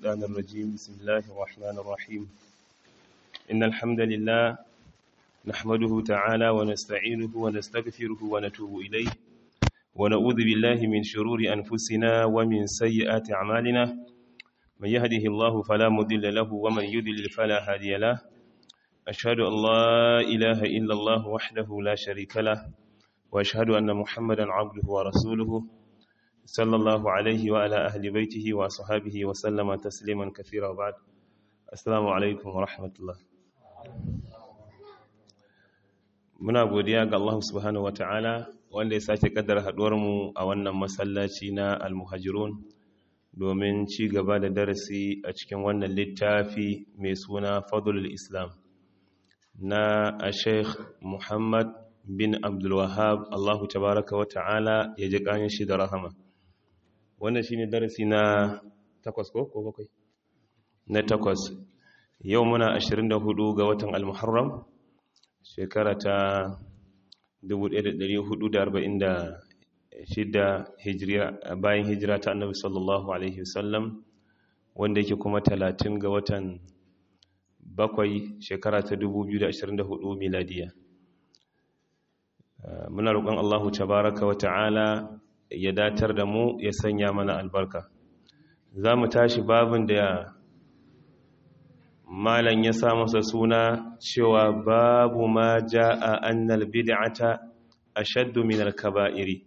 الشيطان الرجيم بسم الله الرحمن الرحيم إن الحمد لله نحمده تعالى ونستعينه ونستغفره ونتوب إليه ونعوذ بالله من شرور أنفسنا ومن سيئات أعمالنا من يهده الله فلا مضل له ومن يضلل فلا هادي له أشهد أن لا إله إلا الله وحده لا شريك له وأشهد أن محمدا عبده ورسوله صلى الله عليه وعلى أهل بيته وصحابه وسلم تسليما كثيرا وبعد السلام عليكم ورحمة الله muna godiya ga Allah subhanahu wataala wanda ya sake kaddara haduwar mu a wannan masallaci na al-muhajirun domin ci gaba da darasi a cikin wannan littafi mai suna fadlul islam na Sheikh Muhammad bin Abdul Wahhab Allah tabaraka wataala ya ji kanin shi da rahama wannan shine darasi na takwas ko ko bakwai na takwas yau muna 24 ga watan al-muharram shekara ta 1446 hijriya bayan hijira ta annabi sallallahu alaihi wasallam wanda yake kuma 30 ga watan bakwai shekara ta 2024 miladiya muna roƙon Allahu tabaraka wa ta'ala ya datar da mu ya sanya mana albarka za mu tashi babin da malan ya sa masa suna cewa babu ma ja'a annal bid'ata ashaddu min al-kaba'iri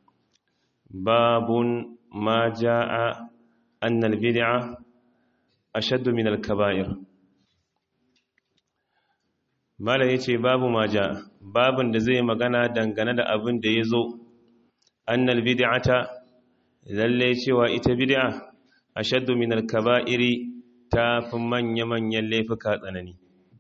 babun ma ja'a annal bid'a ashaddu min al-kaba'ir malan yace babu ma ja'a babin da zai magana dangane da abin da yazo annal bid'ata lalle cewa ita bid'a ashaddu min al-kaba'iri ta fi manya-manyan laifuka tsanani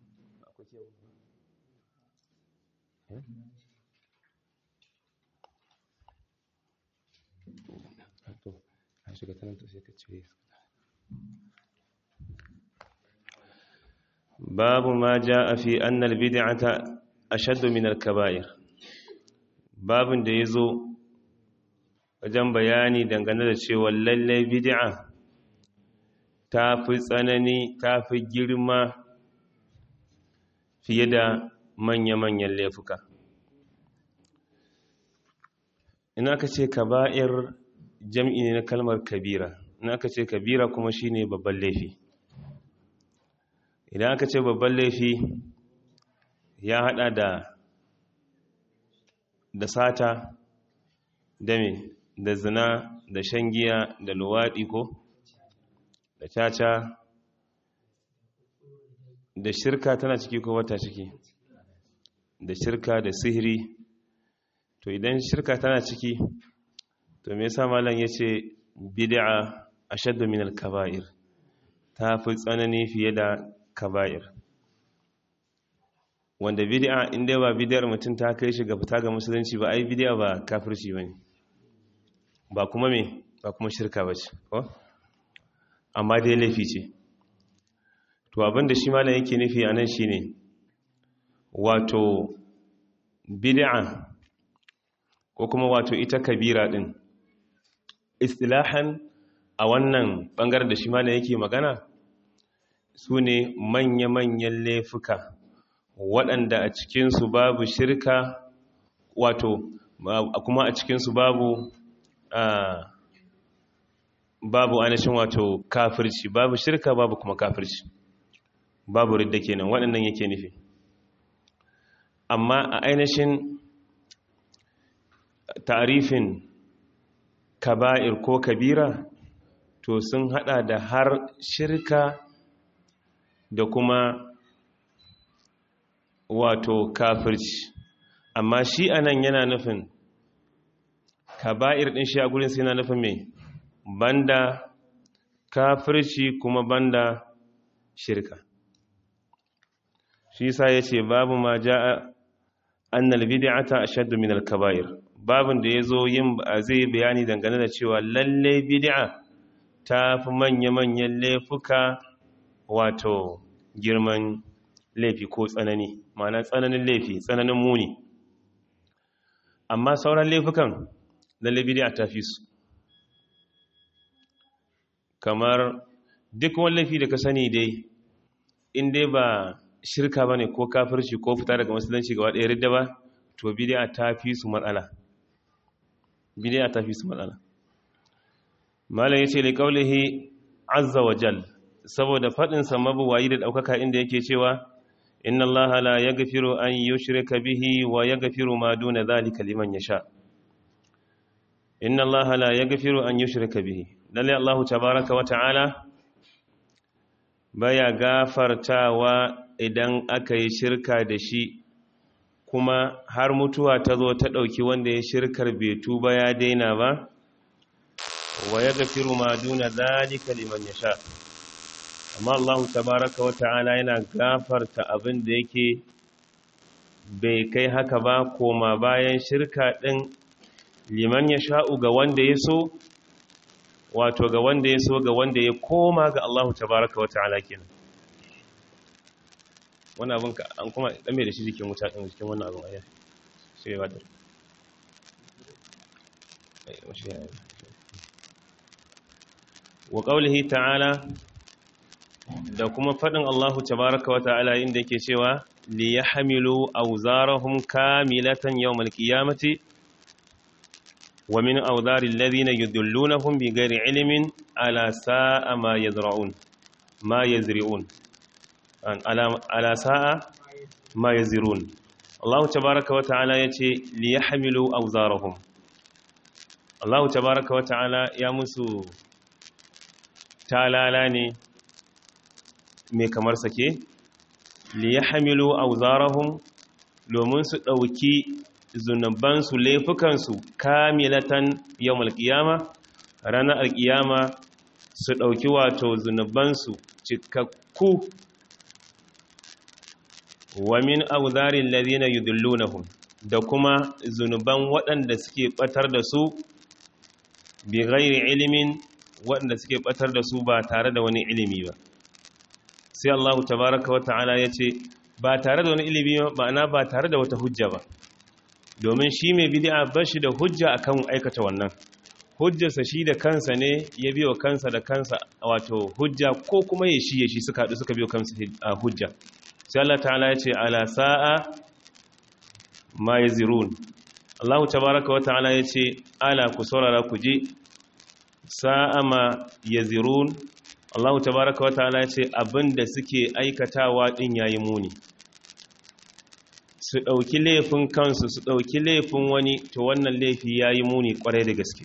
babu ma ja a fi annal bid'ata ashaddu min al-kaba'ir babin da ya zo wajen bayani dangane da cewa lallai bid'a ta fi tsanani ta fi girma fiye da manya-manyan laifuka ina ka ce kaba'ir jam'i ne na kalmar kabira ina ka ce kabira kuma shine babban laifi idan aka ce babban laifi ya hada da da sata da me da zina da shan giya da luwaɗi ko da caca da shirka tana ciki ko wata ciki da shirka da sihiri to idan shirka tana ciki to me yasa malam yace bid'a ashaddu min al-kaba'ir ta fi tsanani fiye da kaba'ir wanda bid'a inda ba bid'ar mutum ta kai shi ga fita ga musulunci ba ai bid'a ba kafirci bane ba kuma me ba kuma shirka bace ko amma dai laifi ce to abinda shi malam yake nufi a nan shine wato bid'a ko kuma wato ita kabira din istilahan a wannan bangaren da shi malam yake magana su ne manya-manyan laifuka waɗanda a cikinsu babu shirka wato kuma a cikinsu babu babu ainihin wato kafirci babu shirka babu kuma kafirci babu ridda kenan waɗannan yake nufi amma a ainihin tarifin kaba'ir ko kabira to sun hada da har shirka da kuma wato kafirci amma shi anan yana nufin kaba'ir din shi a gurin sai yana nufin mai banda kafirci kuma banda shirka shi sa ya ce babu ma ja'a annal bid'ata ashaddu min al-kaba'ir babin da yazo yin zai bayani dangane da cewa lalle bid'a ta fi manya-manyan laifuka wato girman laifi ko tsanani ma'ana tsananin laifi tsananin muni amma sauran laifukan lalle bid'a ta fi su kamar duk wani laifi da ka sani dai in dai ba shirka bane ko kafirci ko fita daga musulunci gaba ɗaya ridda ba to bid'a ta fi su matsala bid'a ta fi su matsala malam yace li qawlihi azza wa jal saboda fadin sa mabuwayi da daukaka inda yake cewa inna allaha la yaghfiru an yushrika bihi wa yaghfiru ma duna dhalika liman yasha inna allaha la yaghfiru an yushrika bihi lalle allah tabaaraka wa ta'ala baya gafartawa idan aka yi shirka da shi kuma har mutuwa ta zo ta ɗauki wanda ya shirkar bai tuba ya daina ba wa ya gafiru ma duna zalika liman ya sha amma Allah tabaraka wa ta'ala yana gafarta abin da yake bai kai haka ba koma bayan shirka ɗin liman ya sha'u ga wanda ya so wato ga wanda ya so ga wanda ya koma ga Allah tabaraka wa ta'ala kenan wani abin ka an kuma dame da shi jikin wuta ɗin jikin wannan abin ayyar shi ya wadar wa ƙaulihi ta'ala da kuma faɗin Allahu tabaraka wa ta'ala inda yake cewa li ya hamilu auzarahum kamilatan yawmal qiyamati wa min auzari alladhina yudullunahum bighairi ilmin ala sa'a ma yazra'un ma yazri'un ala sa'a ma ya zirun Allah tabaraka wa ta'ala ya ce li ya hamilu auzarahum Allah tabaraka wa ta'ala ya musu talala ne mai kamar sake li ya hamilu auzarahum domin su ɗauki zunubansu laifukansu kamilatan yau malƙiyama ranar alƙiyama su ɗauki wato zunubansu cikakku wa min auzarin ladina yudullunahum da kuma zunuban waɗanda suke batar da su bi ghairi ilimin waɗanda suke batar da su ba tare da wani ilimi ba sai Allah tabaraka wa ta'ala ya ce ba tare da wani ilimi ba ma'ana ba tare da wata hujja ba domin shi mai bid'a ba shi da hujja akan aikata wannan hujjarsa shi da kansa ne ya biyo kansa da kansa wato hujja ko kuma ya shi ya shi suka haɗu suka biyo kansa hujja sai Allah ta'ala ya ce ala sa'a ma yazirun Allah tabaraka wa ta'ala ya ce ala ku saurara ku ji sa'a ma yazirun Allah tabaraka wa ta'ala ya ce abinda suke aikatawa din yayi muni su ɗauki laifin kansu su ɗauki laifin wani to wannan laifi yayi muni kwarai da gaske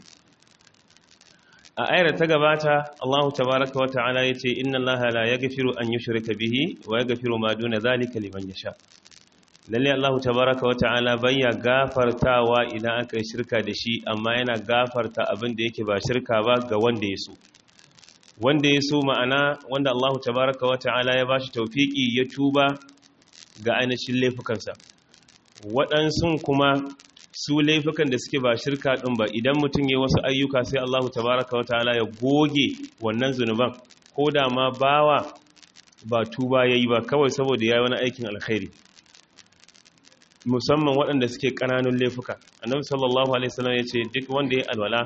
a ayar ta gabata Allah tabaraka wa ta'ala yace inna Allah la yaghfiru an yushrika bihi wa yaghfiru ma duna zalika liman yasha lalle Allah tabaraka wa ta'ala bayya gafartawa idan aka yi shirka da shi amma yana gafarta abin da yake ba shirka ba ga wanda ya so wanda ya so ma'ana wanda Allah tabaraka wa ta'ala ya bashi tawfiki ya tuba ga ainihin laifukansa waɗansu kuma su laifukan da suke ba shirka ɗin ba idan mutum ya wasu ayyuka sai Allah tabaraka wa ta'ala ya goge wannan zunuban ko da ma bawa ba tuba yayi ba kawai saboda yayi wani aikin alkhairi musamman waɗanda suke ƙananun laifuka annabi sallallahu alaihi wasallam ya ce duk wanda ya alwala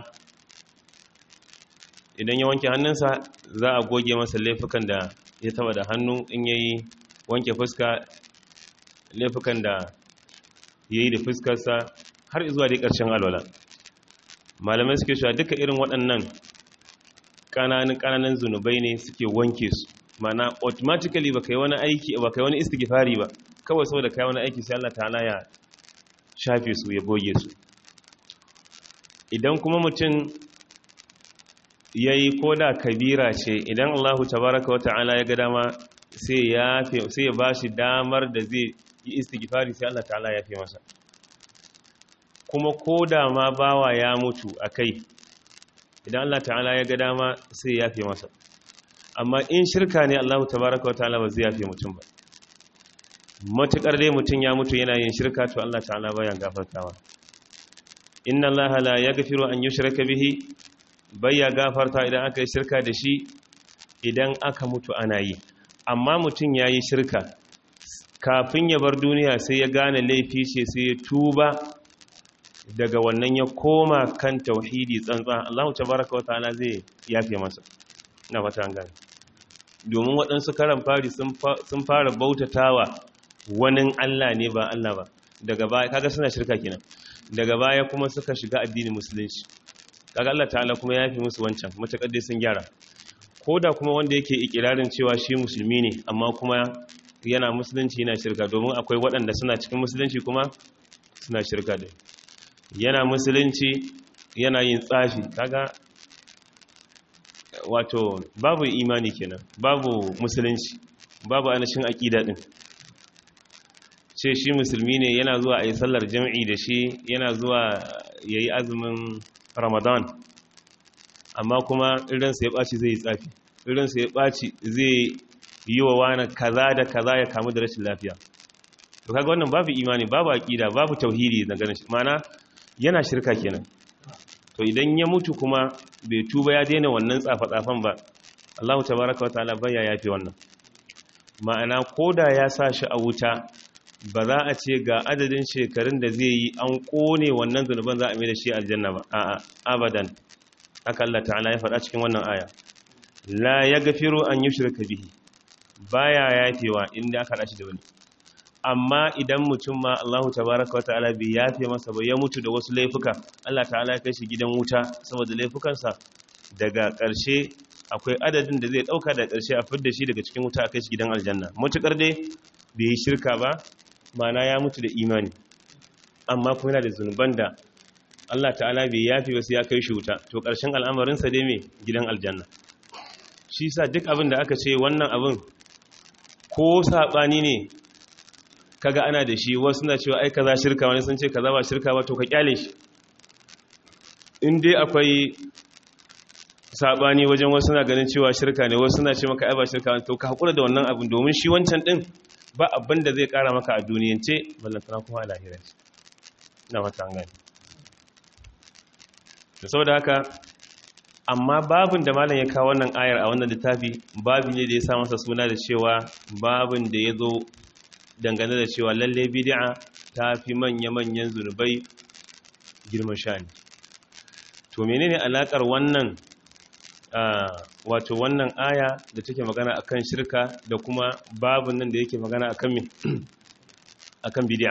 idan ya wanke hannunsa za a goge masa laifukan da ya taba da hannu in yayi wanke fuska laifukan da yayi da fuskarsa har zuwa dai ƙarshen alwala malamai suke cewa duka irin waɗannan ƙananan ƙananan zunubai ne suke wanke su mana automatically ba kai wani aiki ba kai wani istighfari ba kawai saboda kai wani aiki sai Allah ta'ala ya shafe su ya goge su idan kuma mutum yayi koda kabira ce idan Allah tabaraka wa ta'ala ya ga dama sai ya sai ya bashi damar da zai yi istighfari sai Allah ta'ala ya fi masa kuma ko da ma bawa ya mutu a kai idan Allah ta'ala ya ga dama sai ya fi masa amma in shirka ne Allah tabaraka wata'ala ba zai yafe mutum ba matukar dai mutum ya mutu yana yin shirka to Allah ta'ala baya gafartawa inna Allah la yaghfiru an yushraka bihi baya gafarta idan aka yi shirka da shi idan aka mutu ana yi amma mutum yayi shirka kafin ya bar duniya sai ya gane laifi ce sai ya tuba daga wannan ya koma kan tauhidi tsantsa Allah tabaraka wa ta'ala zai yafe masa ina fata an gane domin waɗansu karan fari sun fara bautatawa wani Allah ne ba Allah ba daga baya kaga suna shirka kenan daga baya kuma suka shiga addinin musulunci kaga Allah ta'ala kuma ya fi musu wancan matakar dai sun gyara ko da kuma wanda yake ikirarin cewa shi musulmi ne amma kuma yana musulunci yana shirka domin akwai waɗanda suna cikin musulunci kuma suna shirka da yana musulunci yana yin tsafi kaga wato babu imani kenan babu musulunci babu anashin aƙida ɗin ce shi musulmi ne yana zuwa a yi sallar jam'i da shi yana zuwa ya yi azumin ramadan amma kuma irinsa ya ɓaci zai yi tsafi irinsa ya ɓaci zai yi wa wani kaza da kaza ya kamu da rashin lafiya to kaga wannan babu imani babu aƙida babu tauhidi na ganin mana yana shirka kenan to idan ya mutu kuma bai tuba ya daina wannan tsafa-tsafan ba Allah tabaraka wa ta'ala baya yafi wannan ma'ana koda ya sa shi a wuta ba za a ce ga adadin shekarun da zai yi an kone wannan zunuban za a mai da shi aljanna ba a'a abadan haka Allah ta'ala ya faɗa cikin wannan aya la yaghfiru an yushraka bihi baya yafewa inda aka dashi da wani amma idan mutum ma Allahu tabaraka wa ta'ala bai yafe masa ba ya mutu da wasu laifuka Allah ta'ala ya kai shi gidan wuta saboda laifukansa daga ƙarshe akwai adadin da zai ɗauka da ƙarshe a fidda shi daga cikin wuta a kai shi gidan aljanna mutukar dai bai yi shirka ba mana ya mutu da imani amma kuma yana da zunuban da Allah ta'ala bai yafe wasu ya kai shi wuta to ƙarshen al'amarinsa dai mai gidan aljanna shi sa duk abin da aka ce wannan abin ko saɓani ne kaga ana da shi wasu na cewa ai kaza shirka wani sun ce kaza ba shirka ba to ka kyale shi in dai akwai sabani wajen wasu na ganin cewa shirka ne wasu na ce maka ai ba shirka wani to ka hakura da wannan abin domin shi wancan din ba abin da zai kara maka a duniyance ballantana kuma a lahira na wata an gani da saboda haka amma babin da malam ya kawo wannan ayar a wannan littafi babi ne da ya sa masa suna da cewa babin da ya zo dangane da cewa lalle bid'a ta fi manya-manyan zunubai girman shani to menene alakar wannan wato wannan aya da take magana akan shirka da kuma babun nan da yake magana akan me akan bid'a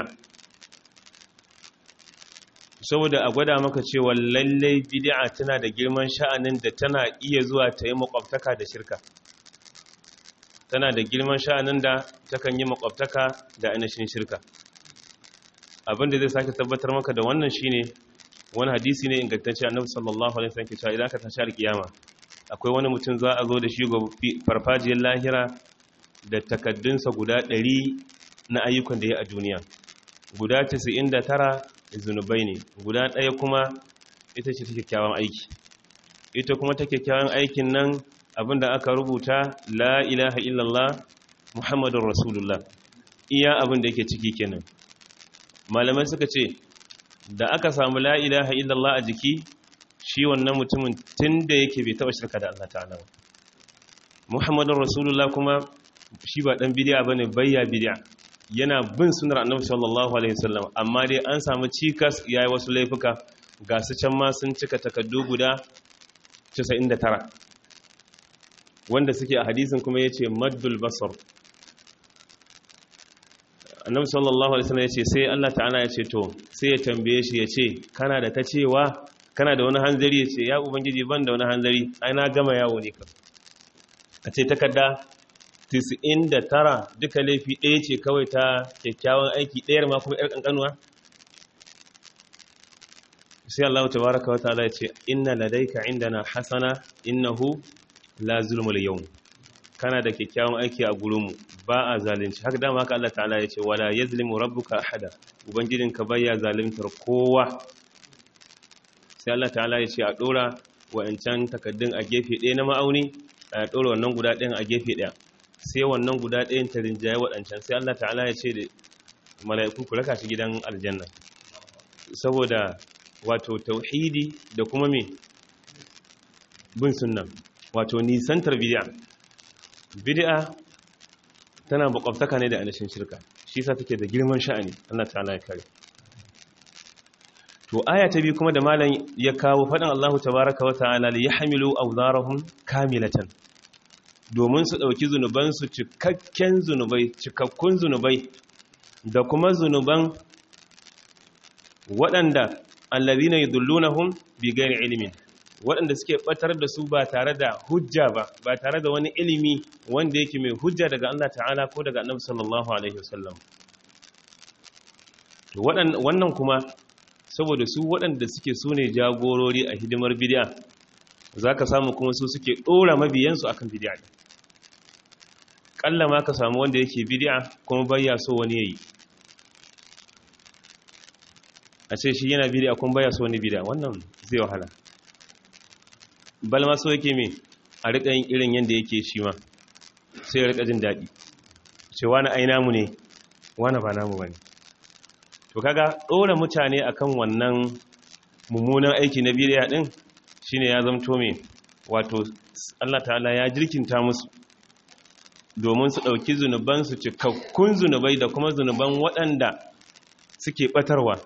saboda a gwada maka cewa lalle bid'a tana da girman sha'anin da tana iya zuwa ta yi makwabtaka da shirka tana da girman sha'anin da takan yi makwabtaka da ainihin shirka abinda zai sake tabbatar maka da wannan shine wani hadisi ne ingantacce annabi sallallahu alaihi wasallam ke cewa idan ka tashi alkiyama akwai wani mutum za a zo da shi ga farfajiyar lahira da takaddunsa guda 100 na ayyukan da ya a duniya guda 99 zunubai ne guda ɗaya kuma ita ce ta kyakkyawan aiki ita kuma ta kyakkyawan aikin nan abinda aka rubuta la ilaha illallah muhammadun rasulullah iya abin da yake ciki kenan malamai suka ce da aka samu la ilaha illallah a jiki shi wannan mutumin tun da yake bai taba shirka da Allah ta'ala muhammadun rasulullah kuma shi ba dan bidiya bane bayya bidiya yana bin sunar annabi sallallahu alaihi wasallam amma dai an samu cikas yayi wasu laifuka ga su can ma sun cika takaddu guda 99 wanda suke a hadisin kuma ya ce maddul basar annabi sallallahu alaihi wasallam ya ce sai Allah ta'ala ya ce to sai ya tambaye shi ya ce kana da ta cewa kana da wani hanzari ya ce ya ubangiji ban da wani hanzari ai na gama yawo ne ka a ce takarda 99 duka laifi ɗaya ce kawai ta kyakkyawan aiki ɗayar ma kuma ƴar ƙanƙanuwa sai Allah tabaraka wa ta'ala ya ce inna ladayka indana hasana innahu la zulmul yawm kana da kyakkyawan aiki a gurinmu ba a zalunci haka dama haka Allah ta'ala ya ce wala yazlimu rabbuka ahada ubangijinka baya zaluntar kowa sai Allah ta'ala ya ce a dora wa'ancan takaddun a gefe ɗaya na ma'auni a dora wannan guda ɗayan a gefe ɗaya sai wannan guda ɗayan ta rinjaye waɗancan sai Allah ta'ala ya ce da mala'iku ku raka shi gidan aljanna saboda wato tauhidi da kuma me bin sunna wato nisantar bid'a bid'a tana makwabtaka ne da anashin shirka shi yasa take da girman sha'ani Allah ta'ala ya kare to aya ta biyu kuma da malam ya kawo faɗin Allahu tabaaraka wa ta'ala li yahmilu awzarahum kamilatan domin su ɗauki zunubansu cikakken zunubai cikakkun zunubai da kuma zunuban waɗanda allazina yudullunahum bi ghairi ilmin waɗanda suke batar da su ba tare da hujja ba ba tare da wani ilimi wanda yake mai hujja daga Allah ta'ala ko daga Annabi sallallahu alaihi wasallam to wannan kuma saboda su waɗanda suke su ne jagorori a hidimar bid'a zaka samu kuma su suke ɗora mabiyansu akan bid'a kalla ma ka samu wanda yake bid'a kuma bayya so wani yayi a ce shi yana bid'a kuma bayya so wani bid'a wannan zai wahala bal ma so yake me a rika yin irin yanda yake shi ma sai ya rika jin daɗi ce wani ai namu ne wani ba namu bane to kaga ɗora mutane akan wannan mummunan aiki na bid'a din shine ya zamto me wato Allah ta'ala ya jirkinta musu domin su ɗauki zunubansu cikakkun zunubai da kuma zunuban waɗanda suke ɓatarwa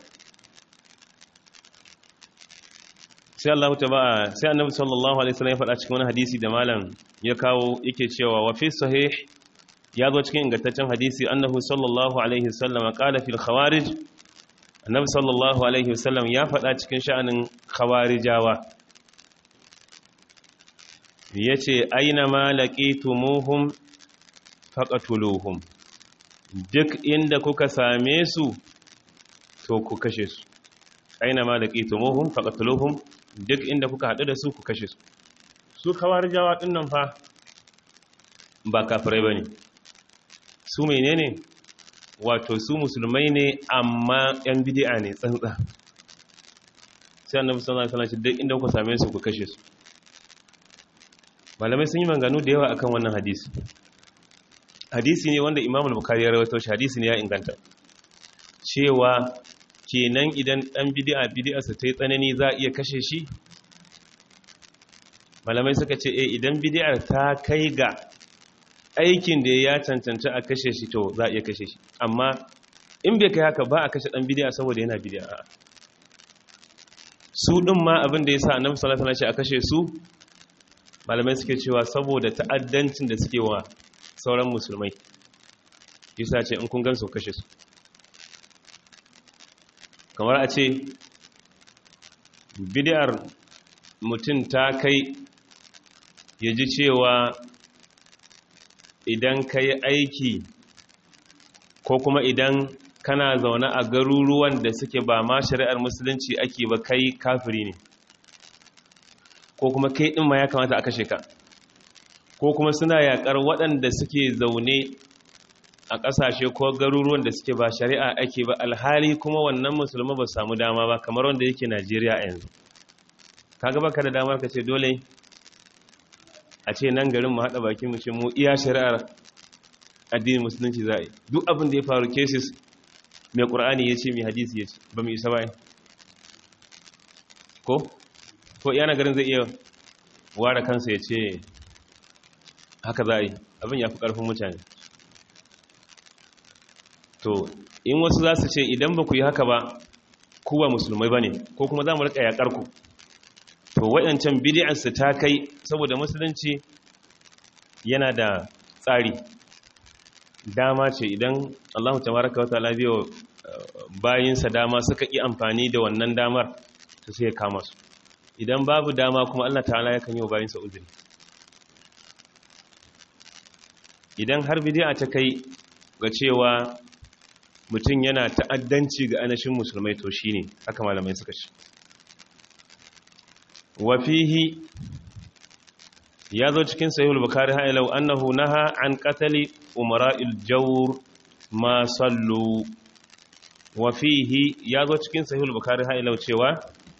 sai Allah ta ba sai annabi sallallahu alaihi wasallam ya faɗa cikin wani hadisi da malam ya kawo yake cewa wa fi sahih ya zo cikin ingantaccen hadisi annahu sallallahu alaihi wasallam qala fil khawarij annabi sallallahu alaihi wasallam ya faɗa cikin sha'anin khawarijawa yace aina ma laqitumuhum faqatuluhum duk inda kuka same su to ku kashe su aina ma laqitumuhum faqatuluhum duk inda kuka haɗu da su ku kashe su su kawarijawa ɗin nan fa ba kafirai ba ne su menene wato su musulmai ne amma yan bidi'a ne tsantsa sai annabi sallallahu alaihi wasallam duk inda kuka same su ku kashe su malamai sun yi manganu da yawa akan wannan hadisi hadisi ne wanda imam al-bukhari ya rawaito shi hadisi ne ya inganta cewa kenan idan dan bid'a bid'a sa tai tsanani za a iya kashe shi malamai suka ce eh idan bid'ar ta kai ga aikin da ya cancanta a kashe shi to za a iya kashe shi amma in bai kai haka ba a kashe dan bid'a saboda yana bid'a su din ma abin da yasa annabi sallallahu alaihi wasallam a kashe su malamai suke cewa saboda ta'addancin da suke wa sauran musulmai yasa ce in kun gan su kashe su kamar a ce bidiyar mutum ta kai ya ji cewa idan ka yi aiki ko kuma idan kana zaune a garuruwan da suke ba ma shari'ar musulunci ake ba kai kafiri ne ko kuma kai ɗin ma ya kamata a kashe ka ko kuma suna yaƙar waɗanda suke zaune a ƙasashe ko garuruwan da suke ba shari'a ake ba alhali kuma wannan musulman ba samu dama ba kamar wanda yake najeriya a yanzu kaga baka da damar ka ce dole a ce nan garin mu haɗa baki mu ce mu iya shari'ar addinin musulunci za a yi duk abin da ya faru cases mai ƙur'ani ya ce mai hadisi ya ce ba mu isa ba ko ko iya garin zai iya ware kansa ya ce haka za a yi abin ya fi ƙarfin mutane to in wasu za su ce idan ba ku yi haka ba ku ba musulmai ba ne ko kuma za mu rika yaƙar ku to waɗancan bidiyarsu ta kai saboda musulunci yana da tsari dama ce idan allahu tabaraka wata labiyo bayinsa dama suka ƙi amfani da wannan damar su sai ya kama su idan babu dama kuma allah ta'ala ya kan yi wa bayinsa uzuri idan har bidiya ta kai ga cewa mutum yana ta'addanci ga anashin musulmai to shi ne haka malamai suka ce wafihi ya zo cikin sahihul bukari ha'ilau annahu naha an qatali umara'il jawr ma sallu wafihi ya zo cikin sahihul bukari ha'ilau cewa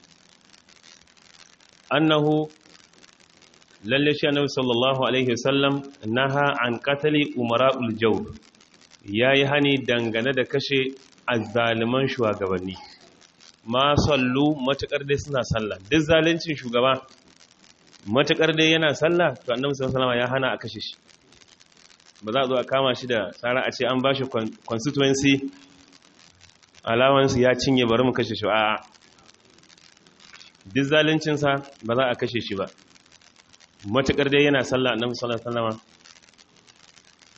annahu lalle shi annabi sallallahu alaihi wasallam naha an qatali umara'ul jawr yayi hani dangane da kashe azzaliman shugabanni ma sallu matakar dai suna sallah duk zalincin shugaba matakar dai yana sallah to annabi sallallahu alaihi wasallam ya hana a kashe shi ba za a zo a kama shi da tsara a ce an bashi constituency allowance ya cinye bari mu kashe shi a duk zaluncinsa ba za a kashe shi ba matuƙar dai yana sallah annabi sallallahu alaihi wasallam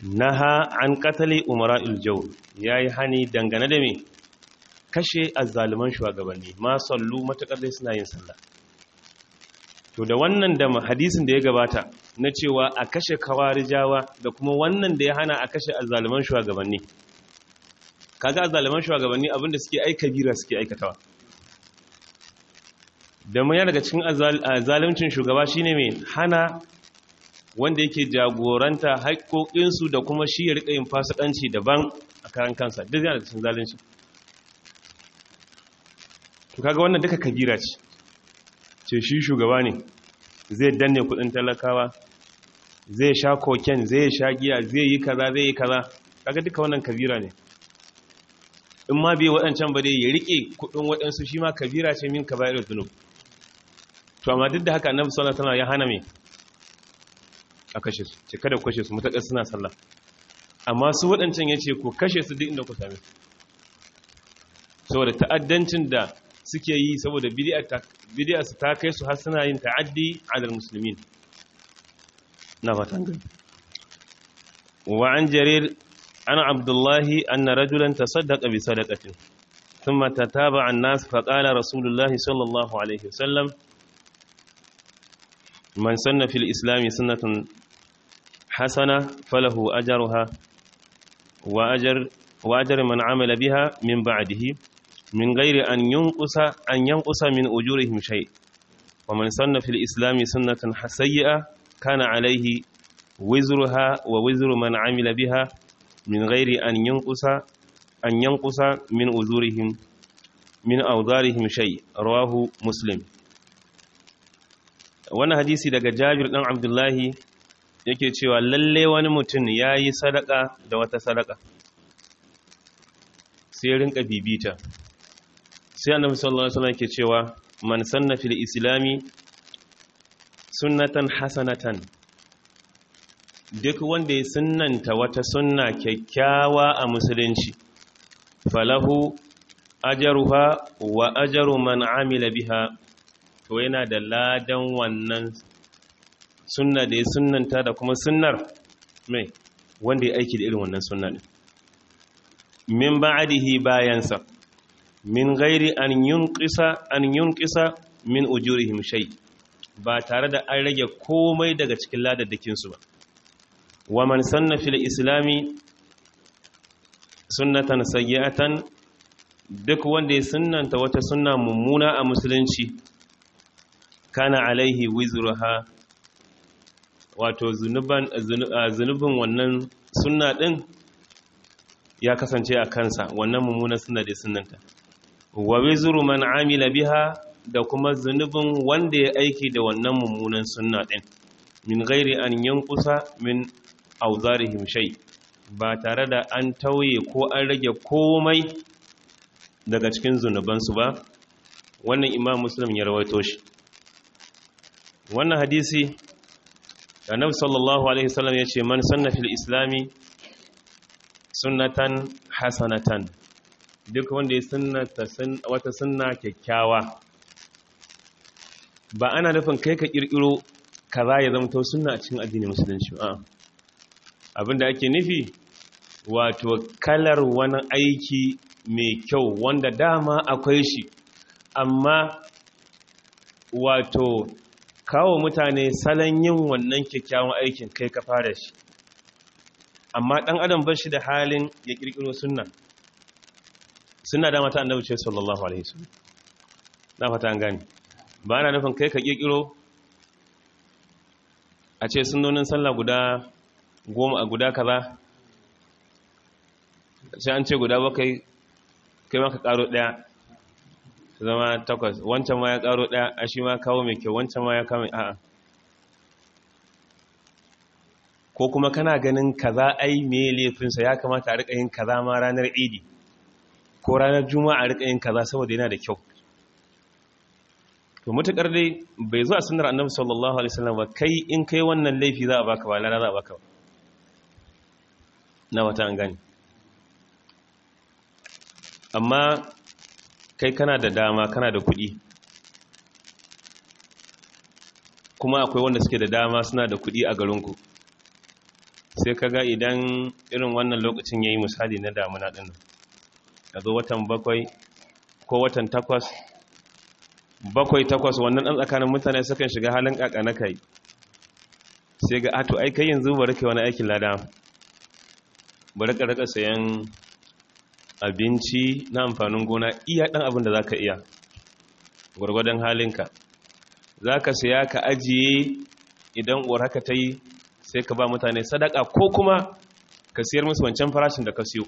naha an qatali umara'il jawr yayi hani dangane da me kashe azzaluman shugabanni ma sallu matakar dai suna yin sallah to da wannan da hadisin da ya gabata na cewa a kashe kawarijawa da kuma wannan da ya hana a kashe azzaluman shugabanni kaga azzaluman shugabanni abinda suke aika bira suke aikatawa da mun daga cikin zaluncin shugaba shine mai hana wanda yake jagoranta haƙoƙinsu da kuma shi ya riƙa yin fasikanci daban a karan kansa duk yana da cikin zalunci to kaga wannan duka kabira ce ce shi shugaba ne zai danne kudin talakawa zai sha koken zai sha giya zai yi kaza zai yi kaza kaga duka wannan kabira ne in ma bai waɗancan ba dai ya rike kudin waɗansu shi ma kabira ce min kabairar zunub to amma duk da haka annabi sallallahu alaihi wasallam ya hana me a kashe su ce kada ku kashe su mutakar suna sallah amma su waɗancan yace ku kashe su duk inda ku same su saboda ta'addancin da suke yi saboda bidiyar su ta kai su har suna yin ta'addi alal musulmin na fatan gani wa an jarir an abdullahi anna rajulan tasaddaqa bi sadaqatin thumma tataba an-nas fa qala rasulullahi sallallahu alaihi wasallam man sanna fil islam sunnatan hasana falahu ajruha wa ajr wa ajr man amila biha min ba'dihi من غير أن ينقص أن ينقص من أجورهم شيء ومن سن في الإسلام سنة سيئة كان عليه وزرها ووزر من عمل بها من غير أن ينقص أن ينقص من أجورهم من أوزارهم شيء رواه مسلم wannan hadisi daga Jabir dan Abdullahi yake cewa lalle wani mutum yayi sadaka da wata sadaka sai rinka bibita sai annabi sallallahu alaihi wasallam ke cewa man sanna fil islami sunnatan hasanatan duk wanda ya sunnanta wata sunna kyakkyawa a musulunci falahu ajruha wa ajru man amila biha to yana da ladan wannan sunna da ya sunnanta da kuma sunnar mai wanda ya aiki da irin wannan sunna din min ba'dihi bayansa min gairi an yunqisa an yunqisa min ujurihim shay ba tare da an rage komai daga cikin ladaddakin su ba wa man sanna fil islami sunnatan sayyi'atan duk wanda ya sunnanta wata sunna mummuna a musulunci kana alaihi wizruha wato zunuban zunubin wannan sunna din ya kasance a kansa wannan mummunan sunna da sunnanta wa wizru man amila biha da kuma zunubin wanda ya aiki da wannan mummunan sunna din min ghairi an yankusa min auzarihim shay ba tare da an tauye ko an rage komai daga cikin zunubansu ba wannan imam muslim ya rawaito shi wannan hadisi annabi sallallahu alaihi wasallam ya ce man sanna fil islami sunnatan hasanatan duk wanda ya sunnata wata sunna kyakkyawa ba ana nufin kai ka kirkiro kaza ya zama to sunna a cikin addinin musulunci a abinda ake nufi wato kalar wani aiki mai kyau wanda dama akwai shi amma wato kawo mutane salon yin wannan kyakkyawan aikin kai ka fara shi amma ɗan adam ba shi da halin ya ƙirƙiro sunna suna da mata annabi ce sallallahu alaihi wasallam na fata an gani ba ana nufin kai ka ƙirƙiro a ce sunnonin sallah guda goma a guda kaza sai an ce guda bakai kai maka ƙaro ɗaya zama takwas wancan ma ya ƙaro ɗaya a shi ma kawo mai kyau wancan ma ya kawo mai a'a ko kuma kana ganin kaza ai me laifinsa ya kamata a rika yin kaza ma ranar idi ko ranar juma'a a rika yin kaza saboda yana da kyau to mutakar dai bai zo a sunnar annabi sallallahu alaihi wasallam ba kai in kai wannan laifi za a baka ba lana za a baka ba na wata an gani amma kai kana da dama kana da kuɗi kuma akwai wanda suke da dama suna da kuɗi a garinku sai kaga idan irin wannan lokacin yayi misali na damuna din a zo watan bakwai ko watan takwas bakwai takwas wannan ɗan tsakanin mutane sukan shiga halin ƙaƙa na kai sai ga ato ai kai yanzu bari kai wani aikin lada bari ka rika sayan abinci na amfanin gona iya ɗan abin da za ka iya gwargwadon halinka za ka saya ka ajiye idan uwar haka ta yi sai ka ba mutane sadaka ko kuma ka siyar musu wancan farashin da ka siyo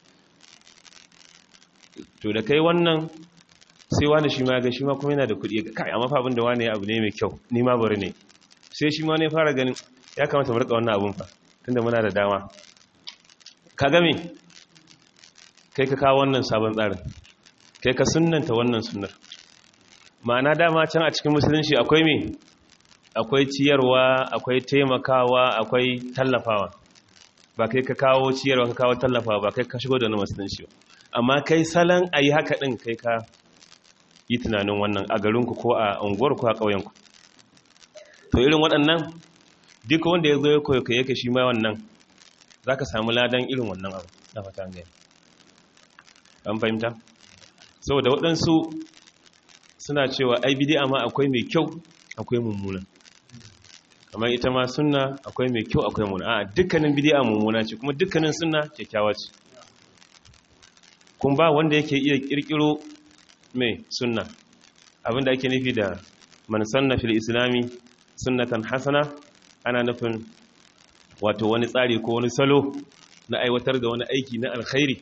to da kai wannan sai wani shi ma ga shi ma kuma yana da kuɗi ga kai amma fa abin da wani ya abu ne mai kyau ni ma bari ne sai shi ma ne fara ganin ya kamata mu rika wannan abun fa tunda muna da dama ka ga me kai ka kawo wannan sabon tsarin kai ka sunnanta wannan sunnar ma'ana dama can a cikin musulunci akwai me akwai ciyarwa akwai taimakawa akwai tallafawa ba kai ka kawo ciyarwa ka kawo tallafawa ba kai ka shigo da wani musulunci ba amma kai salon a yi haka ɗin kai ka yi tunanin wannan a garinku ko a unguwar ko a ƙauyenku to irin waɗannan duk wanda ya zo ya koyo yake shi ma wannan za ka samu ladan irin wannan abu na fata gani an fahimta saboda waɗansu suna cewa ai bidi'a ma akwai mai kyau akwai mummuna kamar ita ma sunna akwai mai kyau akwai mummuna a dukkanin bidi'a mummuna ce kuma dukkanin sunna kyakkyawa ce kun ba wanda yake iya kirkiro mai sunna abinda ake nufi da man sanna fil islami sunnatan hasana ana nufin wato wani tsari ko wani salo na aiwatar da wani aiki na alkhairi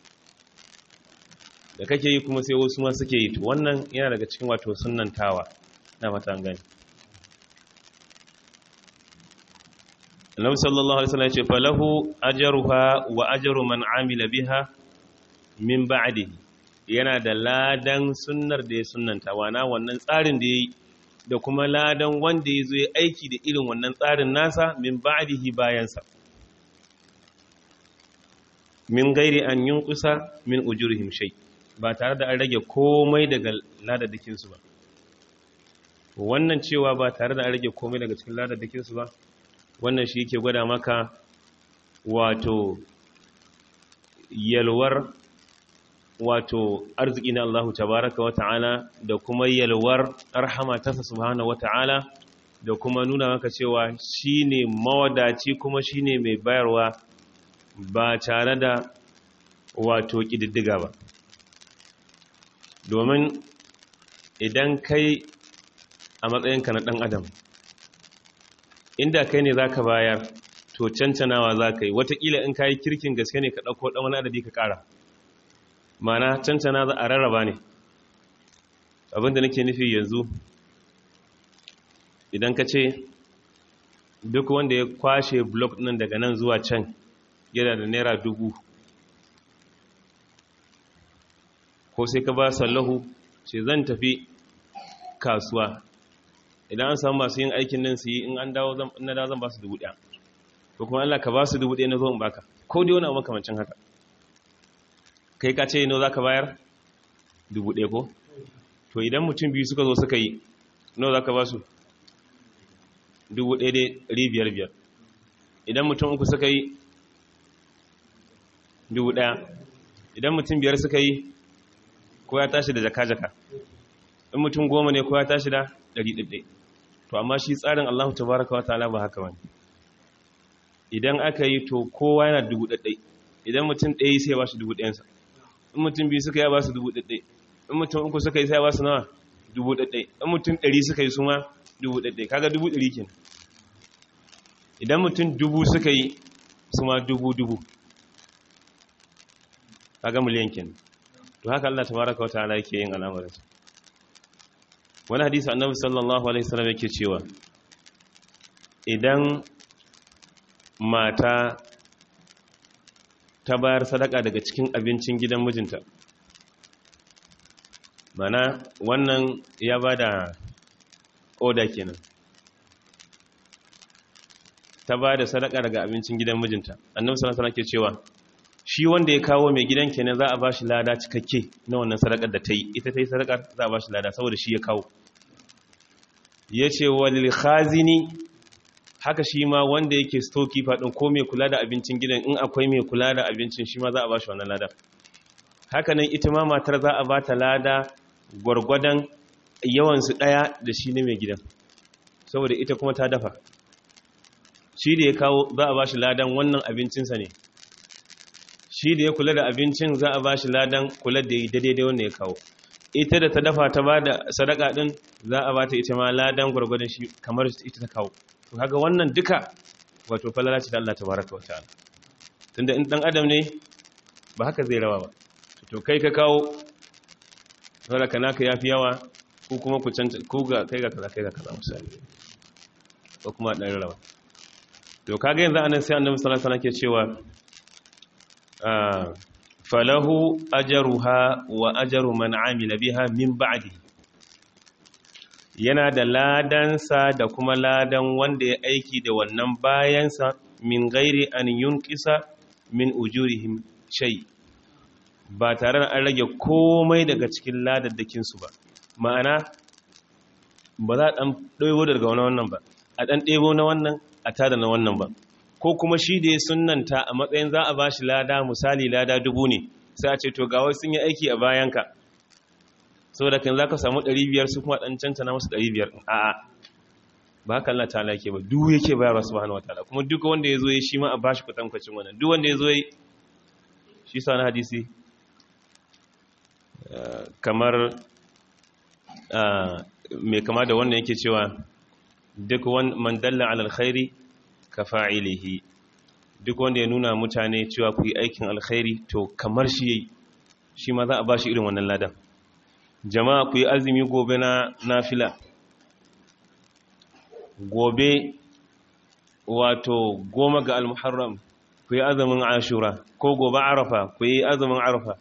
da kake yi kuma sai wasu ma suke yi to wannan yana daga cikin wato sunnantawa na fatan gani Annabi sallallahu alaihi wasallam ya ce falahu ajruha wa ajru man amila biha min ba'di yana da ladan sunnar da ya sunnanta wana wannan tsarin da yayi da kuma ladan wanda ya zo ya aiki da irin wannan tsarin nasa min ba'dihi bayansa min gairi an yunkusa min ujurihim shay ba tare da an rage komai daga ladadakin su ba wannan cewa ba tare da an rage komai daga cikin ladadakin su ba wannan shi yake gwada maka wato yalwar wato arziki na Allah tabaraka wata'ala da kuma yalwar rahama ta subhanahu wata'ala da kuma nuna maka cewa shine mawadaci kuma shine mai bayarwa ba tare da wato kididdiga ba domin idan kai a matsayinka na ɗan adam inda kai ne zaka bayar to cancanawa zaka yi watakila in kayi kirkin gaske ne ka ɗauko ɗan wani adadi ka ƙara mana cancana za a rarraba ne abinda nake nufi yanzu idan ka ce duk wanda ya kwashe blok nan daga nan zuwa can yana da naira dubu ko sai ka ba sallahu ce zan tafi kasuwa idan an samu masu yin aikin nan su yi in an dawo na da zan ba su dubu ɗaya ko kuma Allah ka ba su dubu ɗaya na zo in baka ko dai wani abu makamancin haka kai ka ce no za ka bayar dubu ɗaya ko to idan mutum biyu suka zo suka yi no za ka ba su dubu ɗaya ɗari biyar biyar idan mutum uku suka yi dubu ɗaya idan mutum biyar suka yi ko ya tashi da jaka-jaka in mutum goma ne ko ya tashi da ɗari ɗaiɗai to amma shi tsarin allahu tabaraka wa ta'ala ba haka wani idan aka yi to kowa yana dubu ɗaiɗai idan mutum ɗaya sai ya ba shi dubu ɗayansa in mutum biyu suka yi ba su dubu ɗaiɗai in mutum uku suka yi sai ya ba su nawa dubu ɗaiɗai in mutum ɗari suka yi su ma dubu ɗaiɗai kaga dubu ɗari kin idan mutum dubu suka yi su ma dubu dubu kaga miliyan kin to haka Allah tabaraka wataala yake yin al'amarin wani hadisi annabi sallallahu alaihi wasallam yake cewa idan mata ta bayar sadaka daga cikin abincin gidan mijinta mana wannan ya bada oda kenan ta ba da sadaka daga abincin gidan mijinta annabi sallallahu alaihi wasallam ke cewa shi wanda ya kawo mai gidan kenan za a ba shi lada cikakke na wannan sadakar da ta yi ita ta yi sadakar za a ba shi lada saboda shi ya kawo ya ce walil khazini haka shi ma wanda yake storekeeper din ko mai kula da abincin gidan in akwai mai kula da abincin shi ma za a ba shi wannan lada haka nan ita ma matar za a ba ta lada gwargwadon yawansu ɗaya da shi ne mai gidan saboda ita kuma ta dafa shi da ya kawo za a ba shi ladan wannan abincinsa ne shi da ya kula da abincin za a ba shi ladan kula da ya daidai wanda ya kawo ita da ta dafa ta ba da sadaka din za a ba ta ita ma ladan gwargwadon shi kamar ita ta kawo to kaga wannan duka wato falala ce da Allah tabaraka wa ta'ala tunda in dan adam ne ba haka zai rawa ba to kai ka kawo saboda kana ka yafi yawa ko kuma ku canta ko ga kai ga kaza kai ga kaza misali ko kuma dan rawa to kaga yanzu anan sai annabi sallallahu alaihi wasallam ke cewa falahu ajruha wa ajru man amila biha min ba'di yana da ladansa da kuma ladan wanda ya aiki da wannan bayansa min gairi an yunqisa min ujurihim shay ba tare da an rage komai daga cikin ladaddakin su ba ma'ana ba za a dan ɗebo daga wannan ba a dan ɗebo na wannan a tada na wannan ba ko kuma shi da ya sunanta a matsayin za a ba shi lada misali lada dubu ne sai a ce to ga wasu sun yi aiki a bayanka saboda kan za ka samu 500 su kuma ɗan canta na masu 500 a'a ba haka Allah ta'ala yake ba duk yake bayarwa subhanahu wataala kuma duk wanda ya zo ya shi ma a bashi kwatankwacin wannan duk wanda ya zo ya shi sa na hadisi kamar mai kama da wannan yake cewa duk man dalla ala alkhairi ka fa'ilihi duk wanda ya nuna mutane cewa ku yi aikin alkhairi to kamar shi yayi shi ma za a bashi irin wannan ladan jama'a ku yi azumi gobe na nafila gobe wato goma ga almuharram ku yi azumin ashura ko gobe arafa ku yi azumin arafa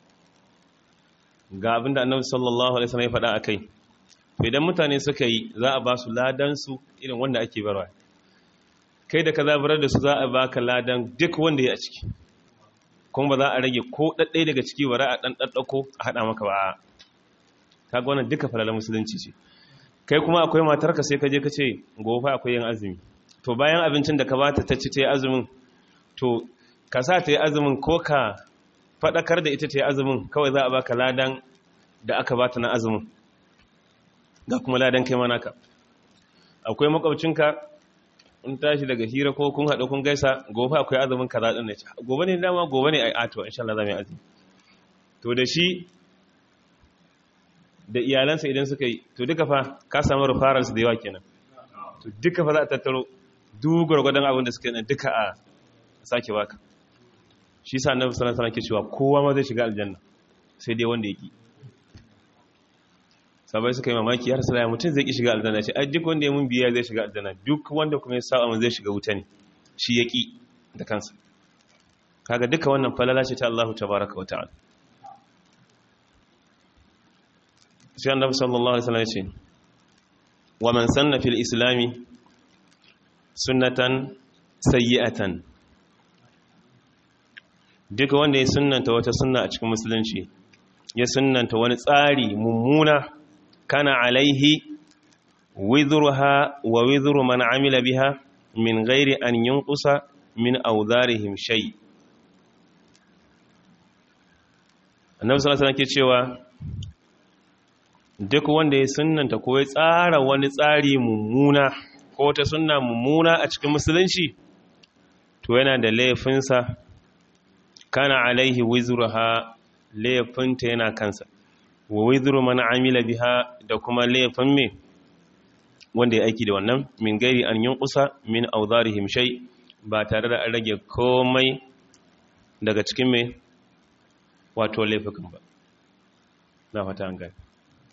ga abinda annabi sallallahu alaihi wasallam ya faɗa akai idan mutane suka yi za a ba su ladan su irin wanda ake barwa kai da ka zabarar da su za a baka ladan duk wanda ya a ciki kuma ba za a rage ko ɗaɗɗai daga ciki ba a ɗan ɗaɗɗako a haɗa maka ba kaga wannan duka falalar musulunci ce kai kuma akwai matarka sai ka je ka ce gobe akwai yin azumi to bayan abincin da ka bata ta ci ta yi azumin to ka sa ta yi azumin ko ka faɗakar da ita ta yi azumin kawai za a baka ladan da aka bata na azumin ga kuma ladan kai manaka akwai makwabcinka in tashi daga hira ko kun haɗu kun gaisa gobe akwai azumin kaza ɗin ne gobe ne dama gobe ne a ato insha Allah za mu yi azumi to da shi da iyalansa idan suka yi to duka fa ka samu rufaransu da yawa kenan to duka fa za a tattaro duk gwargwadon abin da suka yi duka a sake baka shi sa annabi sallallahu alaihi wasallam ke cewa kowa ma zai shiga aljanna sai dai wanda yake sabai suka yi mamaki har sai mutum zai ki shiga aljanna ce ai duk wanda ya mun biya zai shiga aljanna duk wanda kuma ya saba mun zai shiga wuta ne shi yaki da kansa kaga duka wannan falala ce ta Allah tabaaraka wa ta'ala sai annabi sallallahu alaihi wasallam ya ce wa man sanna fil islami sunnatan sayyi'atan duka wanda ya sunnanta wata sunna a cikin musulunci ya sunnanta wani tsari mummuna kana alaihi wizruha wa wizru man amila biha min ghairi an yunqusa min awdharihim shay annabi sallallahu alaihi wasallam ke cewa duk wanda ya sunanta ko ya tsara wani tsari mummuna ko ta sunna mummuna a cikin musulunci to yana da laifinsa kana alaihi wizruha laifinta yana kansa wa wizru man amila biha da kuma laifin me wanda ya aiki da wannan min gairi an yunqusa min awdharihim shay ba tare da an rage komai daga cikin me wato laifukan ba na fata an gani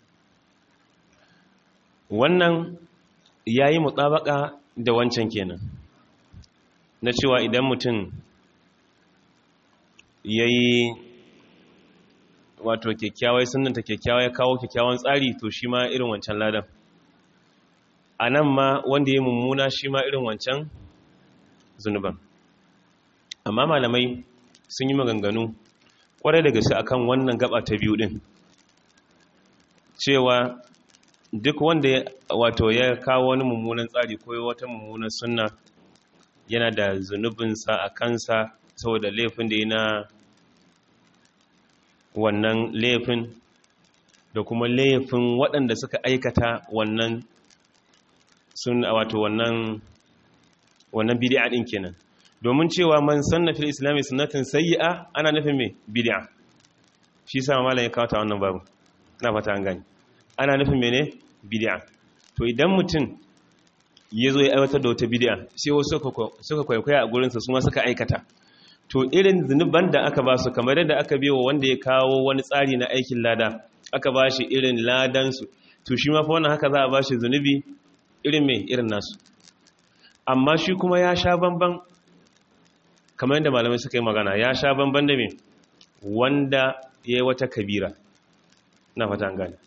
wannan ya yi mutsabaka da wancan kenan na cewa idan mutum ya yi wato kyakkyawai sunanta kyakkyawai ya kawo kyakkyawan tsari to shi ma irin wancan ladan a nan ma wanda ya mummuna shi ma irin wancan zunuban amma malamai sun yi maganganu kwarai da gaske akan wannan gaba ta biyu din cewa duk wanda wato ya kawo wani mummunan tsari ko wata mummunan sunna yana da zunubinsa a kansa saboda laifin da yana wannan laifin da kuma laifin waɗanda suka aikata wannan sun wato wannan wannan bid'a din kenan domin cewa man sanna fil islami sunnatin sayyi'a ana nufin me bid'a shi yasa malam ya kawo ta wannan babu ina fata an gani ana nufin mene bid'a to idan mutum ya zo ya aiwatar da wata bid'a sai wasu suka kwaikwaya a gurinsa su ma suka aikata to irin zunuban da aka ba su kamar yadda aka biyo wanda ya kawo wani tsari na aikin lada aka ba shi irin ladansu to shi ma fa wannan haka za a ba shi zunubi irin mai irin nasu amma shi kuma ya sha bamban kamar yadda malamai suka yi magana ya sha bamban da me wanda ya yi wata kabira na fata an gane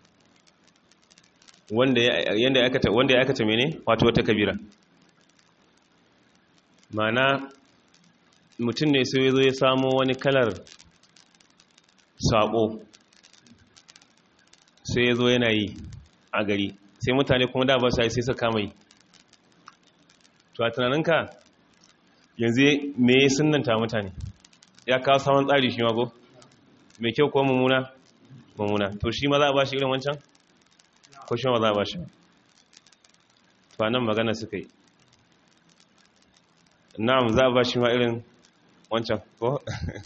wanda ya aikata wanda ya aikata mene wato wata kabira mana mutum ne sai ya zo ya samo wani kalar sabo sai ya zo yana yi a gari sai mutane kuma da ba su sai su kama yi to a tunaninka yanzu me sunanta mutane ya kawo saman tsari shi mago mai kyau ko mummuna mummuna to shi ma za a ba shi irin wancan ko shi ma za a ba shi ba nan magana suka yi na'am za a ba shi ma irin wancan ko